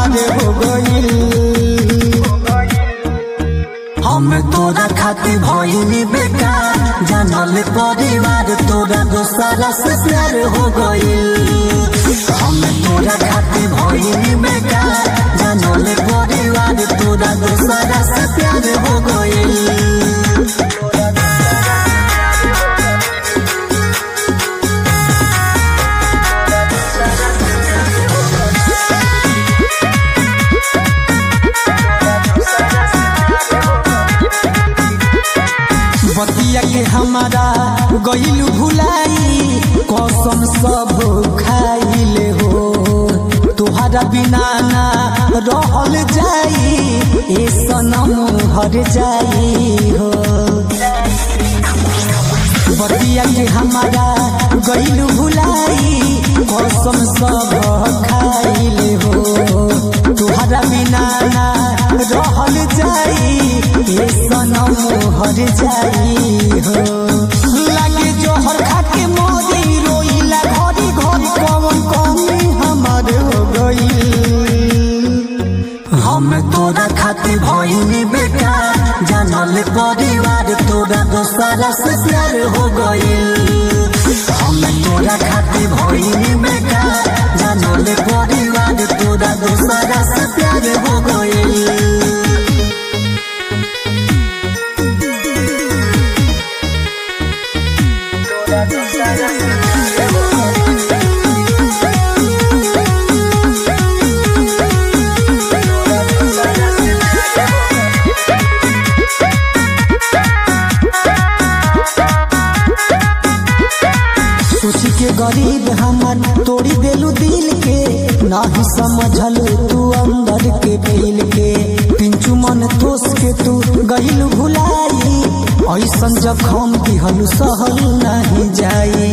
हमारे हो गईल हम तोरा खातिर भइनी बेकार जानल परिवार तोरा दोसरा से प्यार हो गईल हम तोरा खातिर भइनी बेकार जानल परिवार तोरा दोसरा से प्यार हो गईल बतिया के हमारा गईल भुलाई कसम सब खाइले हो तुहरा बिना ना रहल जाई ए सनम हर जाई हो बतिया के हमारा गईल भुलाई कसम सब खाइले हो तुहरा बिना ना रहल जाई ए सनम हर जाई हो लागे जोहर खाके मोदी रोइला घरी घरी कौन कमी हमर हो गई हम तोरा खातिर भइनी बेकार जानल परिवार तोरा दोसरा से प्यार हो गईल हम तोरा खातिर भइनी बेकार जानल परिवार तोरा दोसरा से प्यार हो गईल सोच के गरीब हमर तोड़ी देलू दिल के नाही समझल तू अंदर के फील के पिंचू मन तोस के तू गईल भुलाई ऐसन जखम दिहलू सहल नहीं जाई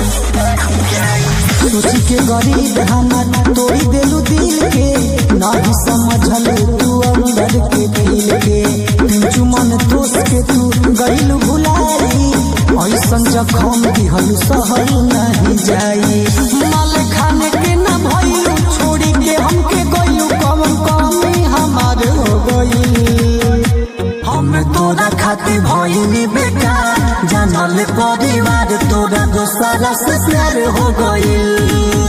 सोच के गरीब हमर तोड़ी देलू दिल के नाही समझल तू अंदर के फील के पिंचू मन तोस के तू गईल भुलाई ऐसन जखम दिहलू सहल नहीं जाई माल खाने के न भइलू छोड़ी के हमके गइलू कौन कमी हमार हो गई हम तोरा खातिर भइनी बेकार जानल परिवार तोरा दोसरा से प्यार हो गईल